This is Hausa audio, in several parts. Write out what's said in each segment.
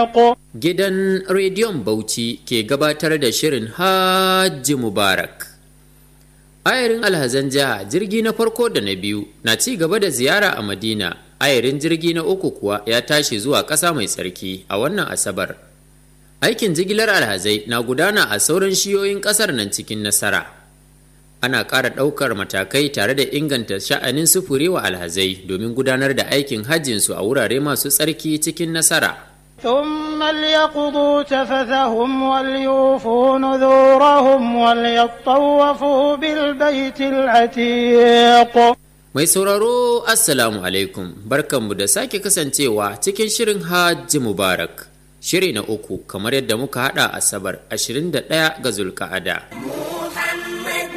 Gidan Rediyon Bauchi ke gabatar da shirin Hajji Mubarak. Ayarin alhazan jiha jirgi na farko da na biyu na ci gaba da ziyara a Madina, ayarin jirgi na uku kuwa ya tashi zuwa ƙasa mai tsarki a wannan Asabar. Aikin jigilar alhazai na gudana a sauran shiyoyin ƙasar nan cikin nasara. Ana ƙara ɗaukar matakai tare da inganta sha'anin sufuri wa alhazai domin gudanar da aikin hajjinsu a wurare masu tsarki cikin nasara. ثم ليقضوا تفثهم وليوفوا نذورهم وليطوفوا بالبيت العتيق Mai sauraro Assalamu alaikum barkanmu da sake kasancewa cikin shirin Hajji Mubarak shiri na uku kamar yadda muka hada Asabar 21 ga Zulka'ada. محمد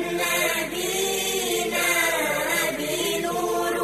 نبينا بنور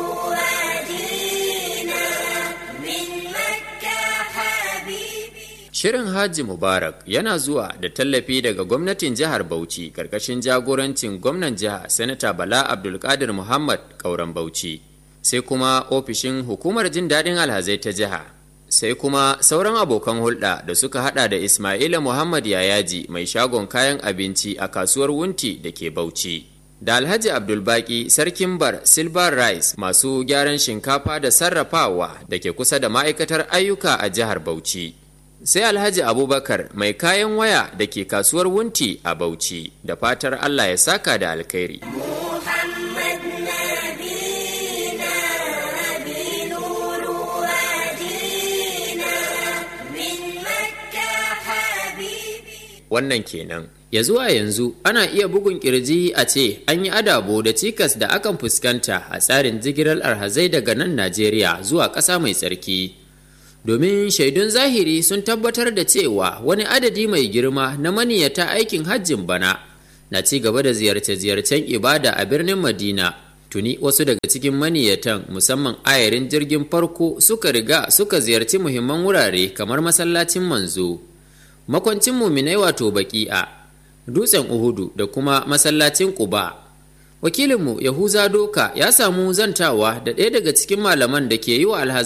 وادينا من مكة حبيبي Shirin Hajji Mubarak yana zuwa da tallafi daga gwamnatin jihar Bauchi karkashin jagorancin gwamnan jiha Sanata Bala Abdulkadir Muhammad Kauran Bauchi. Sai kuma ofishin hukumar jin daɗin alhazai ta jiha. Sai kuma sauran abokan hulɗa da suka hada da Ismaila Muhammad Yayaji mai shagon kayan abinci a kasuwar Wunti da ke Bauchi. Da Alhaji Abdulbaki Sarkin Bar Silver Rice masu gyaran shinkafa da sarrafawa da ke kusa da ma'aikatar ayyuka a jihar Bauchi. sai alhaji abubakar mai kayan waya da ke kasuwar wunti a bauchi da fatar allah ya saka da alkhairi محمد نبينا بنور وادينا من مكة حبيبي wannan kenan ya zuwa yanzu ana iya bugun kirji a ce an yi adabo da cikas da akan fuskanta a tsarin jigilar alhazai daga nan najeriya zuwa ƙasa mai tsarki domin shaidun zahiri sun tabbatar da cewa wani adadi mai girma na maniyata aikin hajjin bana na ci gaba da ziyarce-ziyarcen ibada a birnin madina tuni wasu daga cikin maniyatan musamman ayarin jirgin farko suka riga suka ziyarci muhimman wurare kamar masallacin manzo makwancin muminai wato baki'a dutsen uhudu da kuma masallacin quba wakilinmu yahuza doka ya samu zantawa da ɗaya daga cikin malaman da ke yi wa alhazan